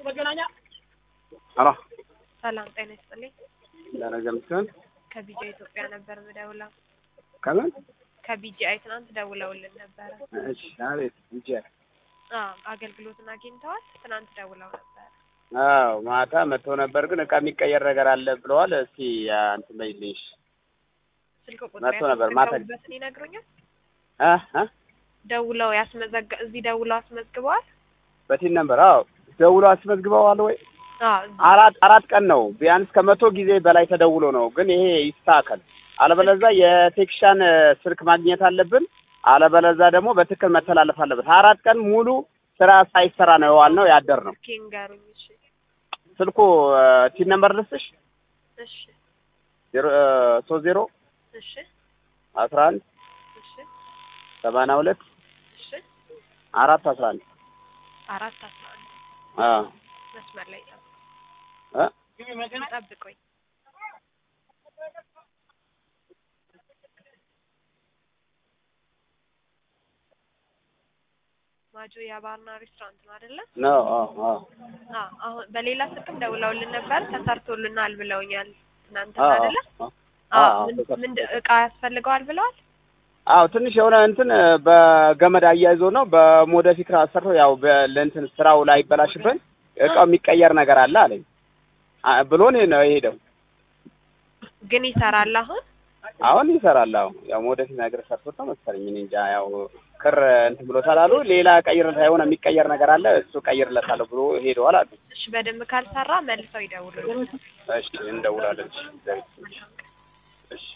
ሄሎ ሰላም ጤና ይስጥልኝ። ደረጀ ምስጋን ከቢጃ ኢትዮጵያ ነበር ምደውለው። ከምን? ከቢጂአይ ትናንት ደውለውልን ነበረ። እሺ፣ አቤት። እንጂ አዎ አገልግሎትን አግኝተዋል። ትናንት ደውለው ነበር። አዎ ማታ መጥቶ ነበር፣ ግን እቃ የሚቀየር ነገር አለ ብለዋል። እስኪ እንትን በይልኝ። እሺ። ስልክ ቁጥር መጥቶ ነበር ማታ። ያስመዘገቡበትን ይነግሩኛል። አ አ ደውለው ያስመዘገ እዚህ ደውለው አስመዝግበዋል። በቲን ነበር። አዎ ደውሎ አስመዝግበዋል ወይ? አዎ እዚህ አራት አራት ቀን ነው ቢያንስ ከመቶ ጊዜ በላይ ተደውሎ ነው። ግን ይሄ ይስተካከል፣ አለበለዛ የቴክሻን ስልክ ማግኘት አለብን። አለበለዛ ደግሞ በትክክል መተላለፍ አለበት። አራት ቀን ሙሉ ስራ ሳይሰራ ነው የዋልነው ያደር ነው። እስኪ ንገሩኝ። እሺ ስልኩ ቲን ነምበር ልስጥሽ እሺ ዜሮ ሶስት ዜሮ እሺ አስራ አንድ እሺ ሰማንያ ሁለት እሺ አራት አስራ አንድ አራት አስራ አንድ አዎ መስመር ላይ ጠብቁ እ ጠብቁኝ። ማጆ የባርና ሬስቶራንት ነው አይደለ? ነው አዎ አዎ አዎ አሁን በሌላ ስልክም ደውለውልን ነበር ተሰርቶልናል ብለውኛል። ትናንትና አዎ አይደለ? አዎ አዎ አዎ ምን- ተሰርቶ- ምንድን እቃ ያስፈልገዋል ብለዋል? አዎ ትንሽ የሆነ እንትን በገመድ አያይዞ ነው በሞደፊክ አሰርቶ ያው በ- ለእንትን ስራው ላይ ይበላሽብን እቃው የሚቀየር ነገር አለ አለኝ አ- ብሎን ነው የሄደው። ግን ይሰራል አሁን? አሁን ይሰራል። አዎ ያው ሞደፊክ ነገር ሰርቶት ነው መሰለኝ። እኔ እንጃ ያው ክር እንትን ብሎታል አሉ። ሌላ ቀይርለት የሆነ የሚቀየር ነገር አለ እሱ ቀይርለታለሁ ብሎ ሄደዋል አሉ። እሺ በደንብ ካልሰራ መልሰው ይደውሉልን። እሺ እንደውላለን። እሺ እሺ